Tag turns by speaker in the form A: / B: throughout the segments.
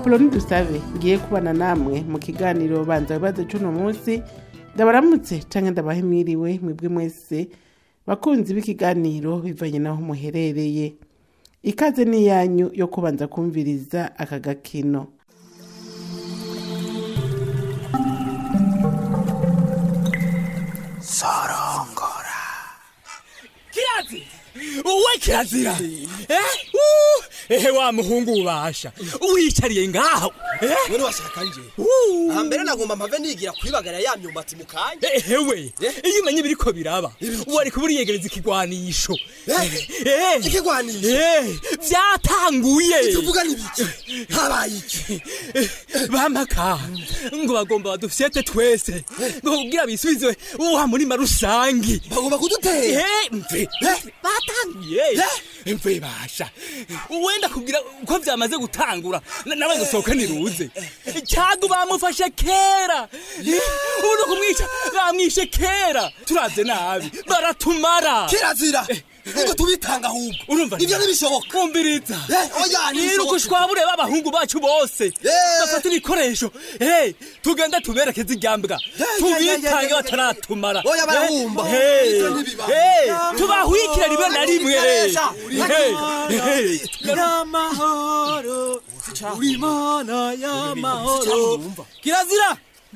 A: apoloni dusabe ngiye kubana namwe mu kiganiro banza bibazo c'uno munsi ndabaramutse canke ndabahe mwiriwe mwebwe mwese bakunzi b'ikiganiro bivanye naho muherereye ikaze ni yanyu yo kubanza kumviriza aka gakino
B: sorongora kirazi uwe kirazira eh uh, ehe wa muhungu ubasha wicariye ngaho eh
C: None washaka nje
B: Uh.
C: aha mbere nagomba mpave nigira kwibagara ya myumbati mu kanya
B: ehewe
C: Eh?
B: iyo umenye ibiriko biraba
C: Ibiki?
B: wari kuba uriyegereza ikigwanisho
C: Eh?
B: Eh.
C: Ikigwanisho?
B: Eh, vyatanguye
C: tuvuga n'ibiki habaye iki
B: bamaka ngo bagomba badufyete twese ngo kugira bisubizwe wa murima rusangi
C: bagomba kudutera
B: Eh, mve batangiye mve basha wenda kugira ko vyamaze gutangura na- nawe gusohoka niruze cyago bamufashe kera ubu no kumwica bamwishe kera turavye nabi baratumara
C: kirazira ngo tubitanga ahubwo
B: urumva
C: ibyo ntibishoboka
B: kumviriza
C: Eh, oya,
B: niruka
C: ntibishoboka.
B: ushwabure b'abahungu bacu bose
C: Eh.
B: bafata ibikoresho Eh, tugenda tuberekeze iryambwa
C: ya, ya,
B: tubitange
C: ya, ya.
B: bataratumara
C: Oya, barahumba.
B: Eh,
C: Ibyo ntibiba.
B: eh, tubahwikire rimwe na rimwe
C: Ntibikoresha.
B: Eh, eh,
D: y'amahoro uri mana y'amahoro kirazira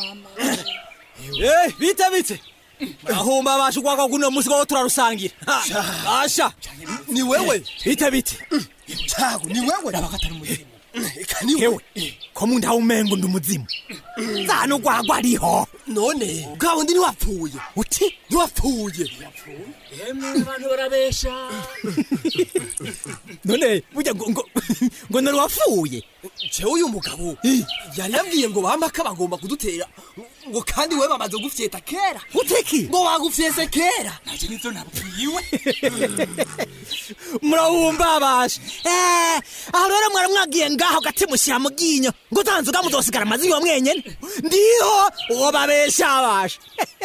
D: eh bite bite ahumba basha kwaka kuno musi ko turarusangira Ha, asha
C: ni wewe
D: bite bite
C: cago ni wewe eka ni
D: hewe
C: wewe
D: ko mu ndaho umengo ndi umuzimu zano gwagwa ariho
C: none bwa bundi ntiwapfuye
D: uti
C: ntiwapfuye
B: abantu barabesha
D: none burya ngo ngo ngo nari wapfuye
C: jewe uyu mugabo yari yabwiye ngo bamaka bagomba kudutera ngo kandi we bamaze gufyeta kera
D: uteki
C: ngo bagufyese kera
B: naje nizo nabwiwe
D: murabumba basha eh aho rero mwari mwagiye ngaho gati mushyira mu ginyo ngo utanze ugamuzosigara amazi yo mwenyene ndiho uwo babesha basha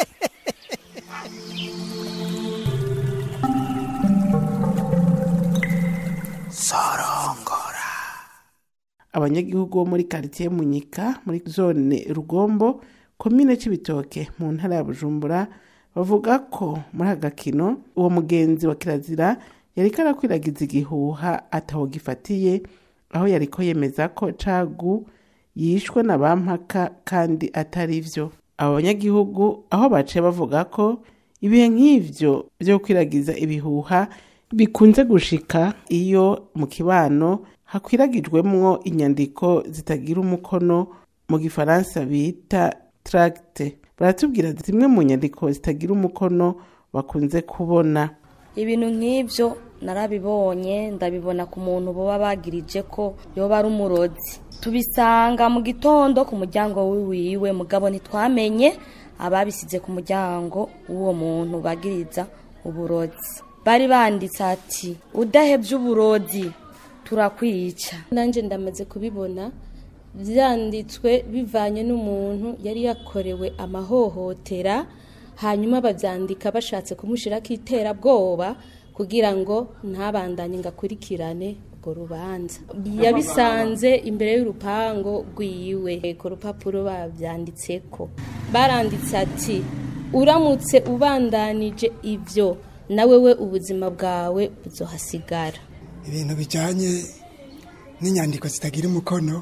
C: sorongora
A: abanyagihugu bo muri karitiye munyika muri zone rugombo komine c'ibitoke mu ntara ya bujumbura bavuga ko muri aka gakino uwo mugenzi wa kirazira yariko arakwiragiza igihuha ataho gifatiye aho yariko yemeza ko cagu yishwe na bampaka kandi atari vyo abo banyagihugu aho baciye bavuga ko ibihe nk'ivyo vyo kwiragiza ibihuha bikunze gushika iyo mu kibano hakwiragijwemwo inyandiko zitagira umukono mu gifaransa bita tracte baratubwira zimwe mu nyandiko zitagira umukono bakunze kubona
E: ibintu nk'ibyo narabibonye ndabibona ku muntu baba bagirije ko yoba ari umurozi tubisanga mu gitondo ku muryango wiwe mugabo ntitwamenye ababisize ku muryango w'uwo muntu bagiriza uburozi bari banditse ati udahebye uburozi turakwica
F: nanjye ndamaze kubibona byanditswe bivanye n'umuntu yari yakorewe amahohotera hanyuma babyandika bashatse kumushyiraho iterabwoba kugira ngo ntabandanye ngo akurikirane urwo rubanza yabisanze imbere y'urupango rwiwe ku rupapuro babyanditse ko baranditse ati uramutse ubandanije ibyo nawe we ubuzima bwawe buzohasigara
G: ibintu bijyanye n'inyandiko zitagira umukono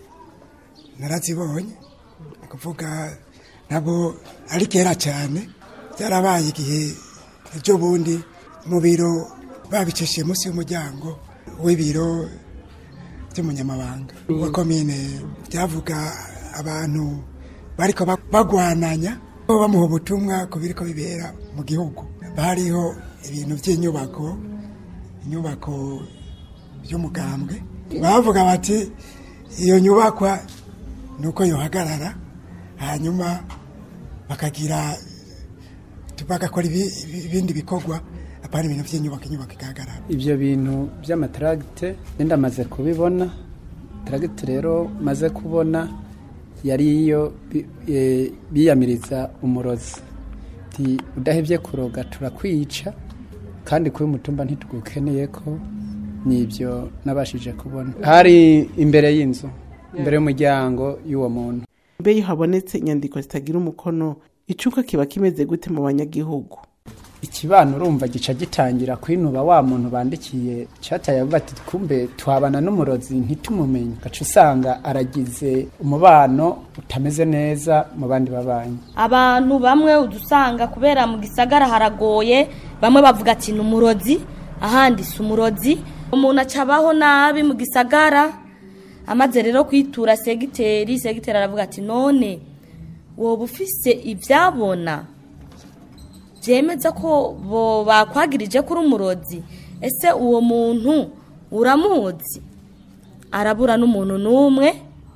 G: narazibonye ni ukuvuga ntabwo ari kera cyane byarabaye igihe ibyo bundi mu biro babicishije munsi y'umuryango w'ibiro by'umunyamabanga wa komine byavuga abantu bariko ba- bagwananya bamuha ubutumwa ku biriko bibera mu gihugu bariho ibintu by'inyubako inyubako y'umugambwe bavuga bati iyo nyubakwa ni uko yohagarara hanyuma bakagira bagakora ibi- ibi- ibindi bikorwa apana ibintu by'inyubako inyubako igahagarara
H: ibyo bintu by'amataragite ndamaze kubibona taragite rero maze kubona yari iyo bi- eh, biyamiriza umurozi ti udahebye kuroga turakwica kandi kuba umutumba ntitugukeneye ko nibyo nabashije kubona hari imbere y'inzu imbere y'umuryango y'uwo muntu
A: mbe iyo habonetse inyandiko zitagira umukono icuka kiba kimeze gute mu banyagihugu
H: ikibano urumva gica gitangira kwinuba wa muntu bandikiye cataye avuga ati kumbe twabana n'umurozi ntitumumenye gaca usanga aragize umubano utameze neza mu bandi babanyi
E: abantu bamwe udusanga kubera mu gisagara haragoye bamwe bavuga ati ni umurozi ahandi si umurozi umuntu acabaho nabi mu gisagara amaze rero kwitura segiteri segiteri aravuga ati none woba ufise ibyabona byemeza ko bo bakwagirije kuri umurozi ese uwo muntu uramuzi arabura n'umuntu n'umwe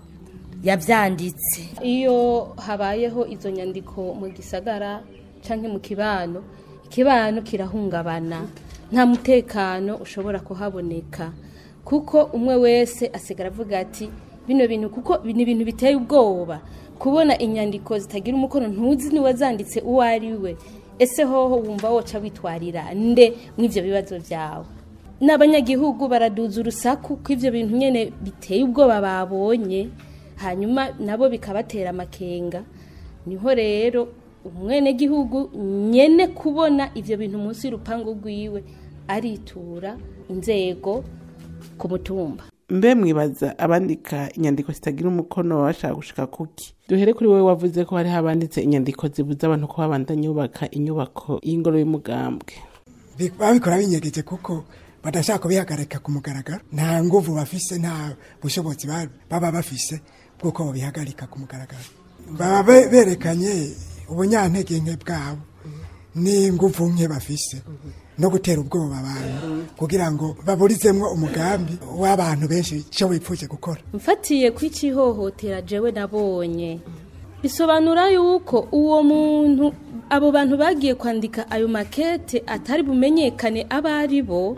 E: yabyanditse
F: iyo habayeho izo nyandiko mu gisagara cyangwa mu kibano ikibano kirahungabana nta mutekano ushobora kuhaboneka kuko umwe wese asigara avuga ati bino bintu kuko ni ibintu biteye ubwoba kubona inyandiko zitagira umukono ntuzi niwazanditse uwo ari we ese hoho wumva woca witwarira nde mw'ibyo bibazo byawe n'abanyagihugu baraduza urusaku ko ibyo bintu nyine biteye ubwoba babonye hanyuma nabo bikabatera amakenga niho rero umwenegihugu nyene kubona ibyo bintu munsi y'urupangu rwiwe aritura inzego ku mutumba
A: mbe mwibaza abandika inyandiko zitagira umukono baba bashaka gushika kuki duhere kuri wowe wavuze ko hariho abanditse inyandiko zibuza abantu ko babandanya bubaka inyubako y'ingoro y'umugambwe
G: Bi- babikora binyegeje kuko badashaka kubihagarika ku mugaragaro nta nguvu bafise nta bushobozi ba- baba bafise bw'uko babihagarika ku mugaragaro baba be- berekanye ubunyantege nke bwabo n'inguvu nke bafise no gutera ubwoba abantu kugira ngo baburizemwo umugambi w'abantu benshi icyo wipfuje gukora
F: mfatiye ku ikihohotera jewe nabonye bisobanura yuko uwo muntu abo bantu bagiye kwandika ayo makete atari bumenyekane abo ari bo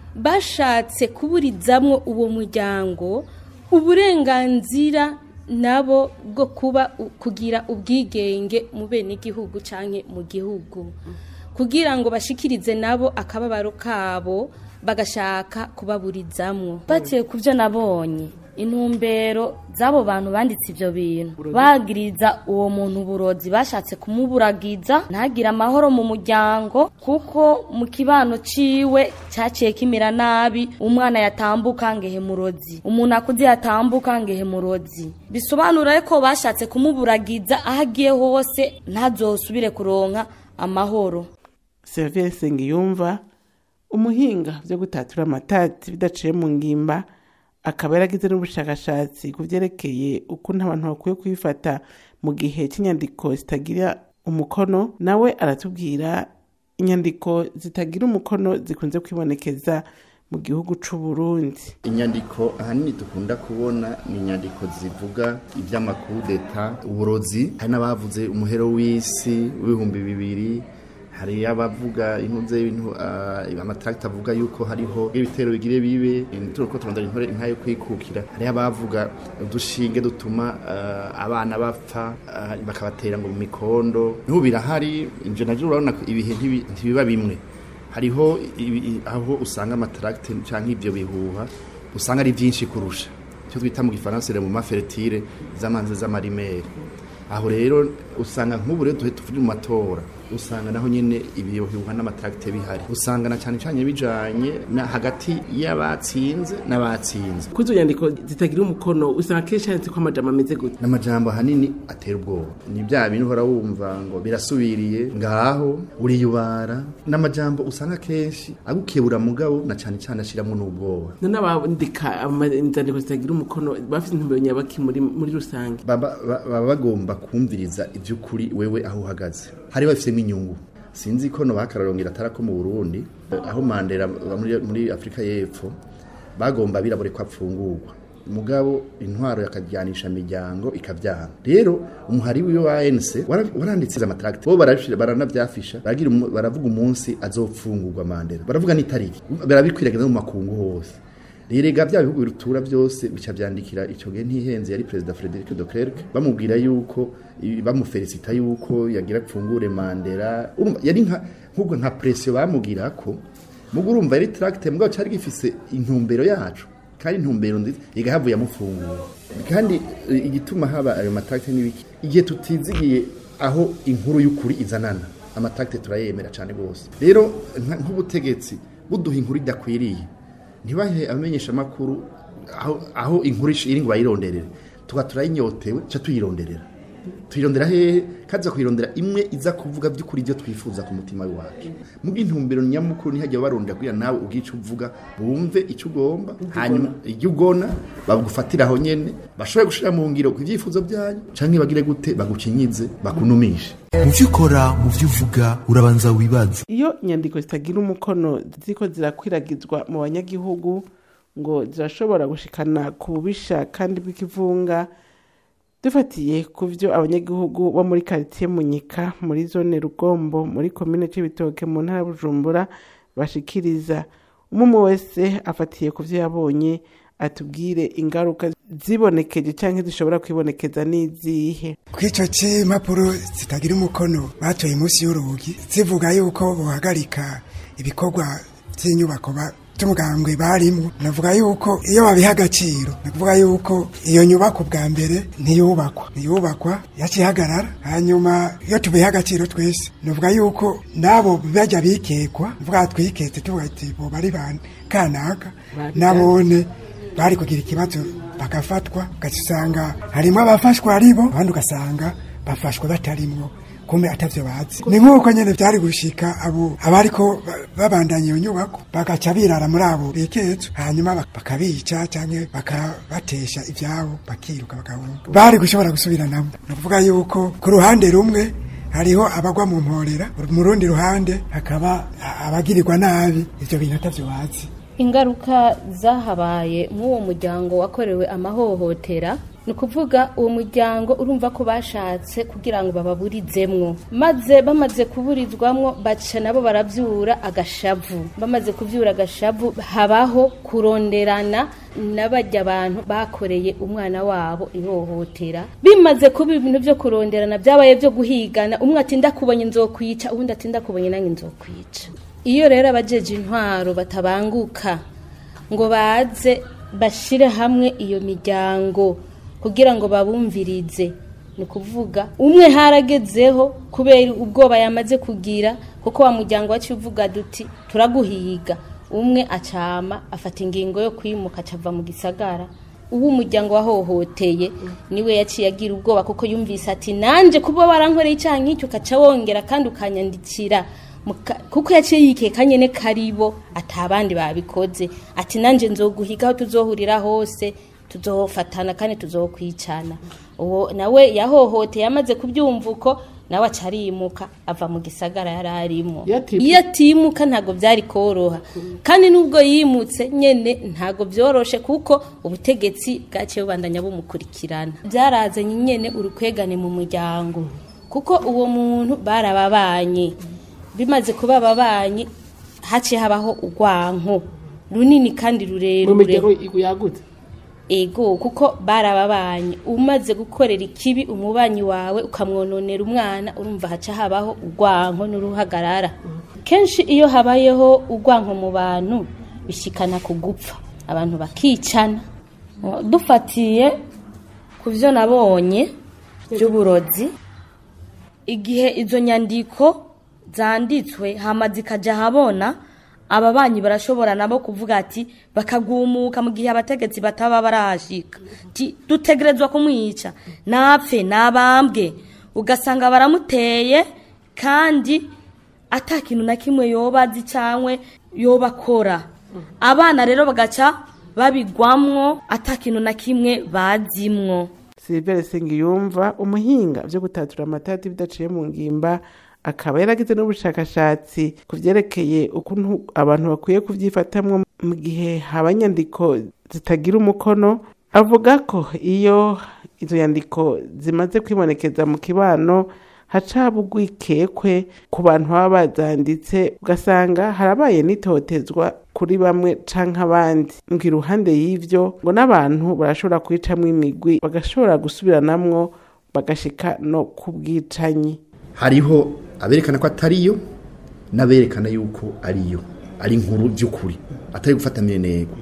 F: bashatse kuburizamwo uwo muryango uburenganzira nabo bwo kuba kugira ubwigenge mu bene igihugu canke mu gihugu kugira ngo bashikirize nabo akababaro kabo bagashaka kubaburizamwo
E: batiye ku byo nabonye intumbero z'abo bantu banditse ibyo bintu bagiriza uwo muntu uburozi bashatse kumuburagiza ntagire amahoro mu muryango kuko mu kibano ciwe cyaciye kimera nabi umwana yatambuka ngehe murozi umuntu akuze yatambuka ngehe murozi bisobanura ko bashatse kumuburagiza aho agiye hose ntazosubire kuronka amahoro
A: serivisi Nsengiyumva umuhinga byo gutatura amatati bidaciye mu ngimba akaba yaragize n'ubushakashatsi ku byerekeye ukuntu abantu bakwiye kubifata mu gihe cy'inyandiko zitagira umukono nawe aratubwira inyandiko zitagira umukono zikunze kwibonekeza mu gihugu c'u Burundi
I: inyandiko ahanini dukunda kubona ni inyandiko zivuga iby'amakudeta uburozi hari n'abavuze umuhero w'isi w'ibihumbi bibiri hari abavuga intuze y'ibintu amataragita avuga yuko hariho ibitero bigire bibe turi ko turondera intore inka yo kwikukira hari abavuga udushinge dutuma ah, abana bapfa ah, bakabatera ngo mu mikondo n'ubu birahari inje navyo urabona ko ibihe ntibi- ntibiba bimwe hariho ibi- aho usanga amataragite cyangwa ibyo bihuha usanga ari byinshi kurusha icyo twita mu gifaransa mu mafertire z'amanzi z'amarimeri aho rero usanga nk'ubu rero duhe tuvuge mu matora usanga naho nyine ibiyohyuha n'amataragite bihari usanga na cyane cyane bijanye na hagati y'abatsinze n'abatsinze
A: kuri izo nyandiko zitagira umukono usanga kenshi handitse ko amajambo ameze gute
I: n'amajambo ahanini atera ubwoba ni bya bintu uhora wumva ngo birasubiriye ngaho uriyubara n'amajambo usanga kenshi agukebura mugabo na cyane cyane ashyiramo n'ubwoba
A: none abandika ama- inzandiko zitagira umukono bafite intumbero nyabaki muri muri rusange
I: baba ba- baba bagomba kumviriza iby'ukuri wewe aho uhagaze hari bafisemo inyungu sinzi ko no bakararongera atari ko mu Burundi aho Mandela aba muri, muri Afrika y'Epfo bagomba birabure ko apfungurwa mugabo intwaro yakajyanisha imiryango ikabyanga rero umuhari wiwe wa ANC wara- waranditse amatracte bo barabishira baranavyafisha baragira umu- baravuga umunsi azopfungurwa Mandela baravuga n'itariki barabikwiragiza mu makungu hose Rirega bya bihugu birutura byose bica byandikira icyo gihe ntihenze yari perezida Frederic de Klerk bamubwira yuko i- bamufelicita yuko yagira pfungure Mandela Urumva, yari nka nkubwo nka pression bamugira ko mugo urumva yari tract mugabo cyari gifise intumbero yacu kandi intumbero nziza igahavuye amufungura kandi eh, igituma haba ayo matakite n'ibiki igihe tutizigiye aho inkuru y'ukuri izanana amatakite turayemera cyane rwose rero nka- nk'ubutegetsi buduha inkuru idakwiriye ntibahe abamenyesha amakuru aho, aho inkuru ish- iri ngo bayironderere tuba turayinyotewe ca tuyironderera tuyirondera hehe kaza kuyirondera imwe iza kuvuga by'ukuri ibyo twifuza ku mutima wacu mu bw'intumbero nyamukuru ntihajya barondera kugira nawe ubwiye icyo uvuga bumve icyo ugomba hanyuma ibyo ugona bagufatira aho nyene bashobore gushira mu ngiro ku byifuzo byanyu canke bagire gute bagukinyize bakunumishe
J: mu byo ukora mu byo uvuga urabanza wibaze
A: iyo inyandiko zitagira umukono ziriko zirakwiragizwa mu banyagihugu ngo zirashobora gushikana ku bubisha kandi bw'ikivunga dufatiye ku byo abanyagihugu bo muri karitsiye munyika muri zone rugombo muri komine c'ibitoke mu ntara ya bujumbura bashikiriza umwe wese afatiye ku byo yabonye atubwire ingaruka zibonekeje cyangwa zishobora kwibonekeza n'izihe
G: kw'icyo cy'impapuro zitagira umukono batoye munsi y'urugi zivuga yuko buhagarika ibikorwa by'inyubako ba- by'umugambwe barimo navuga yuko iyo babiha agaciro navuga yuko iyo nyubako bwa mbere ntiyubakwa ntiyubakwa yacihagarara hanyuma iyo tubiha agaciro twese navuga yuko n'abo bajya bikekwa navuga twiketse tuvuga ati bo bari ba kanaka nabone bari kugira ikibazo bagafatwa ugasanga harimo abafashwa ari bo abandi ugasanga bafashwe batarimwo kumbe atavyo bazi ni nk'uko nyene vyari gushika abo abariko ba- babandanya iyo nyubako bagaca birara muri abo bikezo hanyuma bak- bakabica canke bakabatesha ivyabo bakiruka bagahunga bari gushobora gusubiranamo ni ukuvuga yuko ku ruhande rumwe hariho abagwa mu mporera mu rundi ruhande hakaba a- abagirirwa nabi ivyo bintu atavyo bazi
F: ingaruka zahabaye nk'uwo muryango wakorewe amahohotera ni ukuvuga uwo muryango urumva ko bashatse kugira ngo bababurizemwo maze bamaze kuburizwamwo baca nabo barabyura agashavu bamaze kubyura agashavu habaho kuronderana n'abajya abantu bakoreye umwana wabo ihohotera bimaze kuba ibintu byo kuronderana byabaye byo guhigana umwe ati ndakubonye nzokwica uwundi ati ndakubonye nange nzokwica iyo rero abajeje intwaro batabanguka ngo baze bashire hamwe iyo miryango kugira ngo babumvirize ni ukuvuga umwe haragezeho kubera ubwoba yamaze kugira kuko wa muryango wacu uvuga duti turaguhiga umwe acama afata ingingo yo kwimuka acava mu gisagara uwo umuryango wahohoteye niwe yaciye agira ubwoba kuko yumvise ati nanje kuba warankoreye icyaha nk'icyo ukaca wongera kandi ukanyandikira Muka- kuko yaciye yikeka nyene karibo atabandi babikoze ati nanje nzoguhiga aho tuzohurira hose tuzofatana kandi tuzokwicana uwo nawe yahohoteye amaze kubyumva uko nawe aca arimuka ava mu gisagara yari arimo iyo atimuka ntabwo byari koroha kandi n'ubwo yimutse nyene ntabwo byoroshe kuko ubutegetsi bwaciye bubandanya bumukurikirana byarazanye nyene urukwegane mu muryango kuko uwo muntu barababanye bimaze kuba ababanyi haciye habaho urwanko runini kandi
A: mu
F: rurerure
A: miryango yagutse
F: ego kuko barababanye umaze gukorera ikibi umubanyi wawe ukamwononera umwana urumva haca habaho urwanko n'uruhagarara kenshi iyo habayeho urwanko mu bantu bishikana ku gupfa abantu bakicana
E: dufatiye ku byo nabonye by'uburozi igihe izo nyandiko zanditswe hama zikajya ahabona ababanyi barashobora nabo kuvuga ati bakagumuka mu gihe abategetsi bataba barahashika Ti, dutegerezwa kumwica napfe nabambwe ugasanga baramuteye kandi ata kintu na kimwe yoba azi cyangwa yoba akora abana rero bagaca babigwamwo ata kintu na kimwe bazimwo
A: silivere sengiyumva umuhinga byo gutatura amatati bidaciye mu ngimba akaba yaragize n'ubushakashatsi ku byerekeye ukuntu abantu bakwiye kubyifatamwo mu gihe haba inyandiko zitagira umukono avuga ko iyo izo nyandiko zimaze kwibonekeza mu kibano haca haba urwikekwe ku bantu baba bazanditse ugasanga harabaye n'itotezwa kuri bamwe canke abandi ngo iruhande y'ivyo ngo n'abantu barashobora kwicamwo imigwi bagashobora gusubiranamwo bagashika no ku bwicanyi
I: hariho aberekana ko atariyo n'aberekana yuko ariyo ari inkuru by'ukuri atari gufata minenego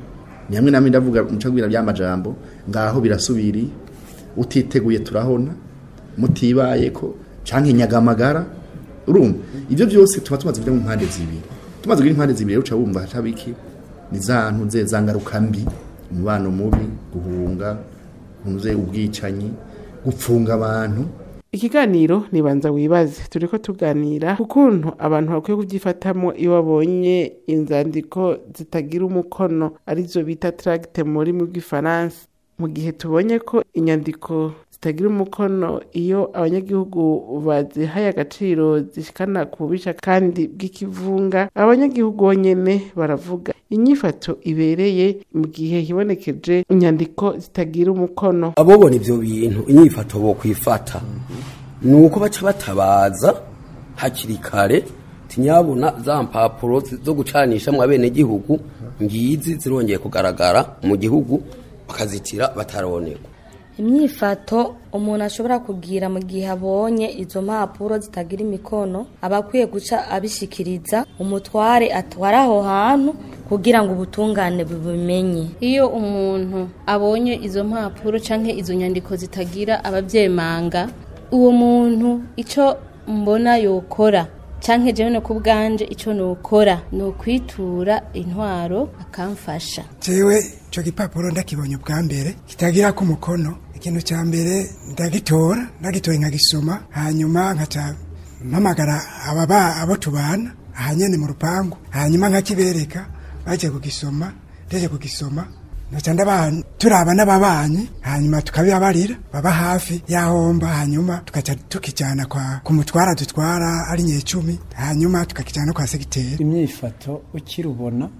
I: ni hamwe namwe ndavuga mucagwira by'amajambo ngaho birasubiri utiteguye turahona mutibaye ko canke nyagamagara urumva ivyo byose tuba tumaze kuja mu mpande zibiri tumaze kugira impande zibiri rero uca wumva hatabiki ni za ntuze za ngaruka mbi umubano mubi guhunga ntuze ubwicanyi gupfunga abantu
A: ikiganiro nibanza wibaze turiko tuganira ku kuntu abantu bakwiye kubyifatamo iyo babonye inzandiko zitagira umukono arizo bita tracte mu rurimi rw'ifaransa mu gihe tubonye ko inyandiko zitagira umukono iyo abanyagihugu bazihaye agaciro zishikana ku bubisha kandi bw'ikivunga abanyagihugu bonyene baravuga inyifato ibereye mu gihe hibonekeje inyandiko zitagira umukono
K: abobona ivyo bintu inyifato bo kwifata ni uko baca batabaza hakiri kare tinyabona za mpapuro zo gucanisha mu abenegihugu ngizi zirongeye kugaragara mu gihugu bakazitira bataronekwa
E: imyifato umuntu ashobora kugira mu gihe abonye izo mpapuro zitagira imikono aba akwiye guca abishikiriza umutware atwara aho hantu kugira ngo ubutungane bubimenye
F: iyo umuntu abonye izo mpapuro canke izo nyandiko zitagira abavyemanga uwo muntu ico mbona yokora canke jewe no kubwanje ico nokora ni ukwitura intwaro akamfasha
G: jewe ico gipapuro ndakibonye ubwa mbere kitagira ku mukono ikintu cya mbere ndagitora ndagitoye nkagisoma hanyuma nkaca mpamagara ababa abo tubana ahanyene mu rupangu hanyuma nkakibereka baje kugisoma ndaje kugisoma naca ndabana turaba n'ababanyi hanyuma tukabibabarira baba hafi yahomba hanyuma tukaca tukijana kwa ku mutwara dutwara ari nyecumi hanyuma tukakijana kwa segiteri
H: imyifato ukirubona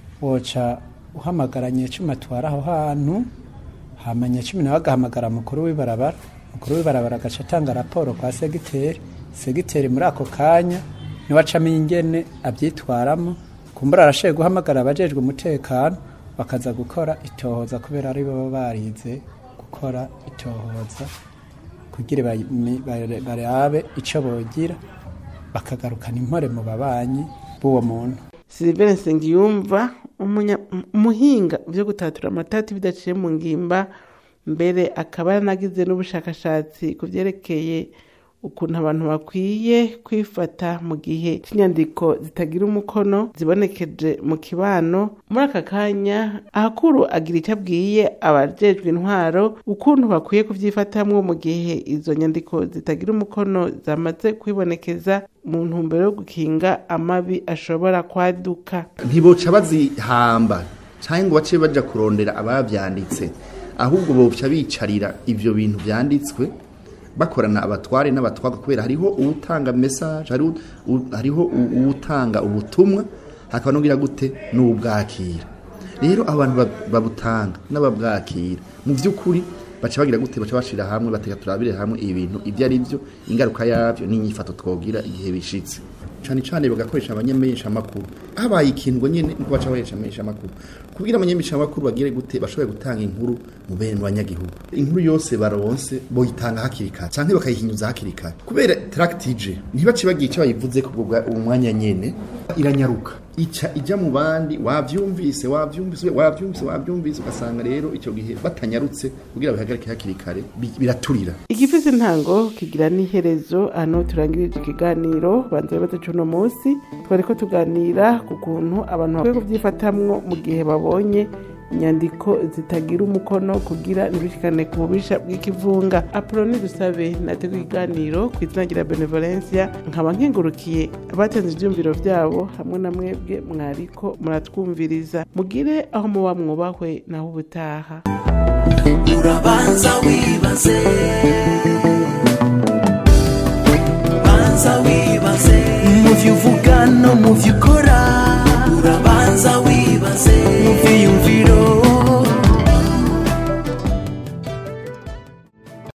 H: woca uhamagara nyecumi atwara aho hantu hama nyecumi nawe agahamagara mukuru w'ibarabara mukuru w'ibarabara agaca atanga raporo kwa segiteri segiteri muri ako kanya niwe acamo ingene abyitwaramo kumbura arashoboye guhamagara abajejwe umutekano bakaza gukora itohoza kubera ari bo baba barize gukora itohoza kugira bami- bare- barabe icyo bogira bakagarukana impore mu babanyi b'uwo muntu
A: Sylvain Nsengiyumva umunya- umuhinga byo gutatura amatati bidaciye mu ngimba mbere akaba yaranagize n'ubushakashatsi ku byerekeye ukuntu abantu bakwiye kwifata mu gihe cy'inyandiko zitagira umukono zibonekeje mu kibano muri aka kanya ahakuru agira icyo abwiye abajejwe intwaro ukuntu bakwiye kubyifatamwo mu gihe izo nyandiko zitagira umukono zamaze kwibonekeza mu ntumbero yo gukinga amabi ashobora kwaduka
I: ntiboca bazihamba cyangwa ngo bace baja kurondera abavyanditse ahubwo boca bicarira ivyo bintu vyanditswe bakorana abatware n'abatwaga kubera hariho uwutanga message hariho u- hariho u- uwutanga ubutumwa hakaba n'ugira gute n'ubwakira rero abantu ba- babutanga n'ababwakira mu by'ukuri baca bagira gute baca bashira hamwe bateka turabire hamwe ibintu ibyo ari byo ingaruka yabyo n'inyifato twogira igihe bishitse cyane cyane bagakoresha abanyamenyesha amakuru habaye ikintu ngo nyene niko baca bakoresha abanyamenyesha amakuru kugira abanyamenyesha amakuru bagire gute bashoboye gutanga inkuru mu bene banyagihugu inkuru yose baronse boyitanga hakiri kare canke bakayihinyuza hakiri kare kubera tractije ntibace bagiye icyo bayivuze ku bwa umwanya nyene iranyaruka ica ijya mu bandi wavyumvise wavyumvise wavyumvise wavyumvise ugasanga rero icyo gihe batanyarutse kugira bihagarike hakiri kare bi- biraturira
A: igifise intango kigira n'iherezo hano turangirije ikiganiro banza bibazo c'uno munsi twariko tuganira ku kuntu abantu bakwiye kubyifatamwo mu gihe babonye inyandiko zitagira umukono kugira ntibishikane ku bubisha bw'ikivunga apoloni dusabe nateguye ikiganiro ku izina rya benevolencia nkaba nkengurukiye abatanze ivyumviro vyabo hamwe na mwebwe mwariko muratwumviriza mugire aho muba mwubahwe naho ubutaha
L: urabanza wibaze